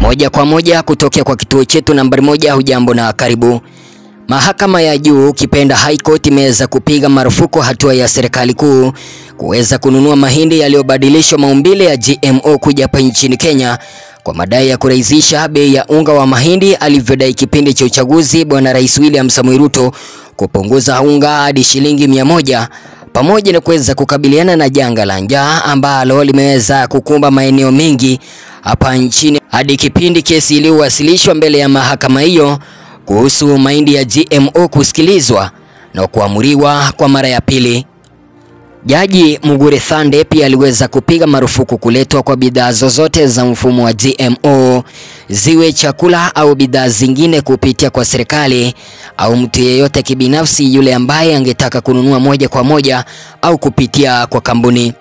Moja kwa moja kutokea kwa kituo chetu nambari moja. Hujambo na karibu. Mahakama ya juu ukipenda High Court imeweza kupiga marufuku hatua ya serikali kuu kuweza kununua mahindi yaliyobadilishwa maumbile ya GMO kuja hapa nchini Kenya kwa madai ya kurahisisha bei ya unga wa mahindi alivyodai kipindi cha uchaguzi Bwana Rais William Samoei Ruto kupunguza unga hadi shilingi mia moja pamoja na kuweza kukabiliana na janga la njaa ambalo limeweza kukumba maeneo mengi hapa nchini hadi kipindi kesi iliyowasilishwa mbele ya mahakama hiyo kuhusu mahindi ya GMO kusikilizwa na kuamuriwa kwa mara ya pili. Jaji Mugure Thande pia aliweza kupiga marufuku kuletwa kwa bidhaa zozote za mfumo wa GMO, ziwe chakula au bidhaa zingine kupitia kwa serikali au mtu yeyote kibinafsi yule ambaye angetaka kununua moja kwa moja au kupitia kwa kampuni.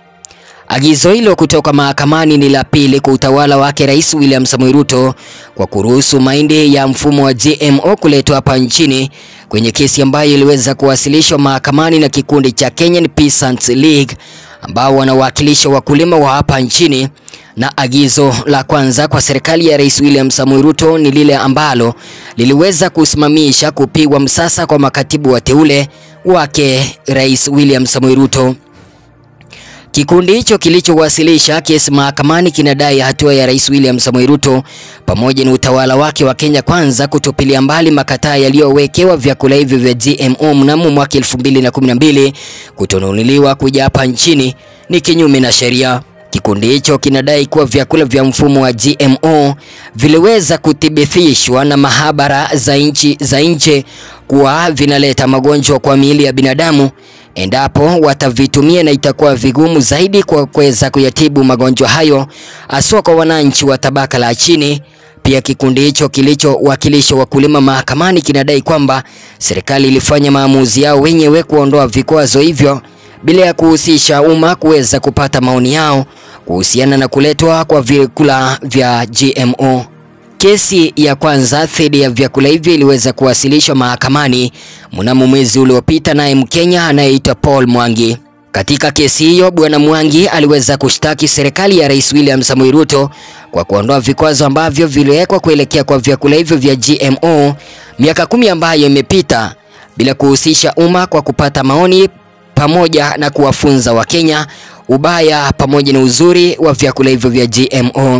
Agizo hilo kutoka mahakamani ni la pili kwa utawala wake Rais William Samoei Ruto kwa kuruhusu mahindi ya mfumo wa GMO kuletwa hapa nchini kwenye kesi ambayo iliweza kuwasilishwa mahakamani na kikundi cha Kenyan Peasants League ambao wanawakilisha wakulima wa hapa nchini. Na agizo la kwanza kwa serikali ya Rais William Samoei Ruto ni lile ambalo liliweza kusimamisha kupigwa msasa kwa makatibu wateule wake Rais William Samoei Ruto. Kikundi hicho kilichowasilisha kesi mahakamani kinadai hatua ya Rais William Samoei Ruto pamoja na utawala wake wa Kenya Kwanza kutupilia mbali makataa yaliyowekewa vyakula hivyo vya GMO mnamo mwaka 2012 kutonunuliwa kuja hapa nchini ni kinyume na sheria. Kikundi hicho kinadai kuwa vyakula vya mfumo wa GMO viliweza kuthibitishwa na mahabara za nchi za nje kuwa vinaleta magonjwa kwa miili ya binadamu endapo watavitumia na itakuwa vigumu zaidi kwa kuweza kuyatibu magonjwa hayo haswa kwa wananchi wa tabaka la chini. Pia kikundi hicho kilichowakilisha wakulima mahakamani kinadai kwamba serikali ilifanya maamuzi yao wenyewe kuondoa vikwazo hivyo bila ya kuhusisha umma kuweza kupata maoni yao kuhusiana na kuletwa kwa vyakula vya GMO. Kesi ya kwanza dhidi ya vyakula hivyo iliweza kuwasilishwa mahakamani mnamo mwezi uliopita, naye Mkenya anayeitwa Paul Mwangi. Katika kesi hiyo, bwana Mwangi aliweza kushtaki serikali ya Rais William Samoei Ruto kwa kuondoa vikwazo ambavyo viliwekwa kuelekea kwa vyakula hivyo vya GMO miaka kumi ambayo imepita bila kuhusisha umma kwa kupata maoni pamoja na kuwafunza Wakenya ubaya pamoja na uzuri wa vyakula hivyo vya GMO.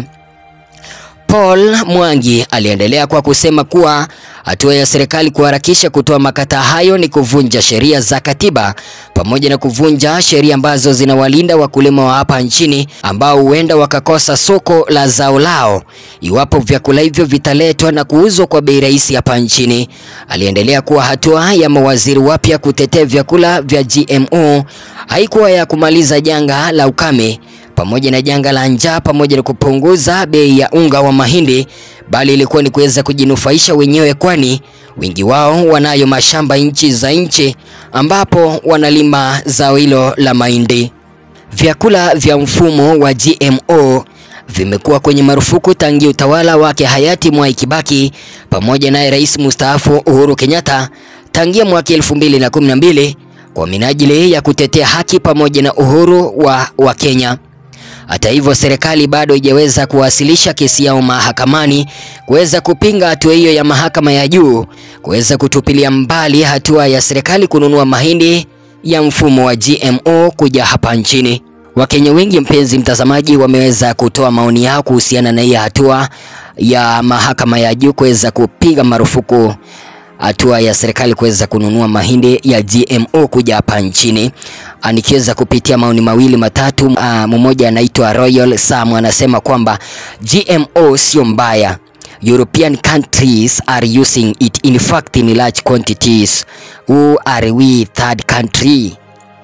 Paul Mwangi aliendelea kwa kusema kuwa hatua ya serikali kuharakisha kutoa makataa hayo ni kuvunja sheria za katiba pamoja na kuvunja sheria ambazo zinawalinda wakulima wa hapa nchini ambao huenda wakakosa soko la zao lao iwapo vyakula hivyo vitaletwa na kuuzwa kwa bei rahisi hapa nchini. Aliendelea kuwa hatua ya mawaziri wapya kutetea vyakula vya GMO haikuwa ya kumaliza janga la ukame pamoja na janga la njaa pamoja na kupunguza bei ya unga wa mahindi, bali ilikuwa ni kuweza kujinufaisha wenyewe, kwani wengi wao wanayo mashamba nchi za nchi ambapo wanalima zao hilo la mahindi. Vyakula vya mfumo wa GMO vimekuwa kwenye marufuku tangia utawala wake hayati Mwai Kibaki pamoja naye rais mustaafu Uhuru Kenyatta tangia mwaka 2012 kwa minajili ya kutetea haki pamoja na uhuru wa, wa Kenya. Hata hivyo serikali bado haijaweza kuwasilisha kesi yao mahakamani kuweza kupinga hatua hiyo ya mahakama ya juu kuweza kutupilia mbali hatua ya serikali kununua mahindi ya mfumo wa GMO kuja hapa nchini. Wakenya wengi, mpenzi mtazamaji, wameweza kutoa maoni yao kuhusiana na hii hatua ya mahakama ya juu kuweza kupiga marufuku hatua ya serikali kuweza kununua mahindi ya GMO kuja hapa nchini. Nikiweza kupitia maoni mawili matatu, uh, mmoja anaitwa Royal Sam anasema kwamba GMO sio mbaya. European countries are using it in fact in large quantities. Who are we third country?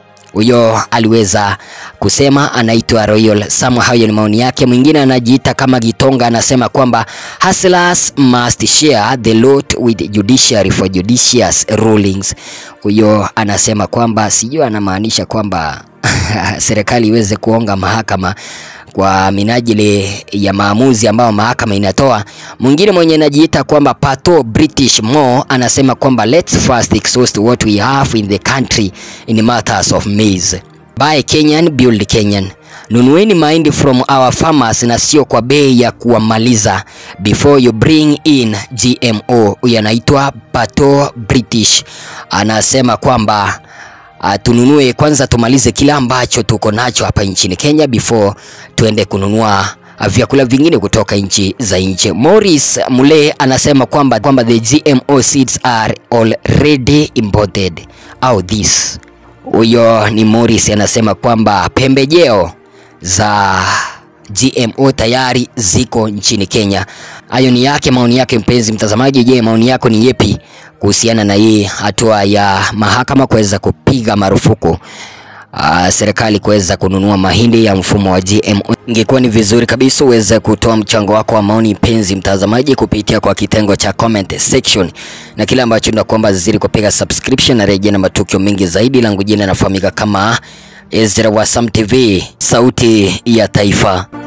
Huyo aliweza kusema, anaitwa Royal Sam. Hayo ni maoni yake. Mwingine anajiita kama Gitonga anasema kwamba hustlers must share the load with judiciary for judicious rulings. Huyo anasema kwamba sijui anamaanisha kwamba serikali iweze kuonga mahakama kwa minajili ya maamuzi ambayo mahakama inatoa. Mwingine mwenye anajiita kwamba Pato British Mo anasema kwamba let's first exhaust what we have in the country in matters of maize. Buy Kenyan, build Kenyan. nunueni mahindi from our farmers na sio kwa bei ya kuwamaliza before you bring in GMO. Huyu anaitwa Pato British anasema kwamba uh, tununue kwanza, tumalize kila ambacho tuko nacho hapa nchini Kenya before tuende kununua uh, vyakula vingine kutoka nchi za nje. Morris Mule anasema kwamba kwamba the GMO seeds are already imported au this. Huyo ni Morris anasema kwamba pembejeo za GMO tayari ziko nchini Kenya. Hayo ni yake, maoni yake mpenzi mtazamaji. Je, maoni yako ni yepi kuhusiana na hii hatua ya mahakama kuweza kupiga marufuku uh, serikali kuweza kununua mahindi ya mfumo wa GMO? Ingekuwa ni vizuri kabisa uweze kutoa mchango wako wa maoni mpenzi mtazamaji, kupitia kwa kitengo cha comment section, na kile ambacho nakuomba zizidi kupiga subscription na rejea na matukio mengi zaidi. Langu jina nafahamika kama Ezra wa Sam TV, sauti ya taifa.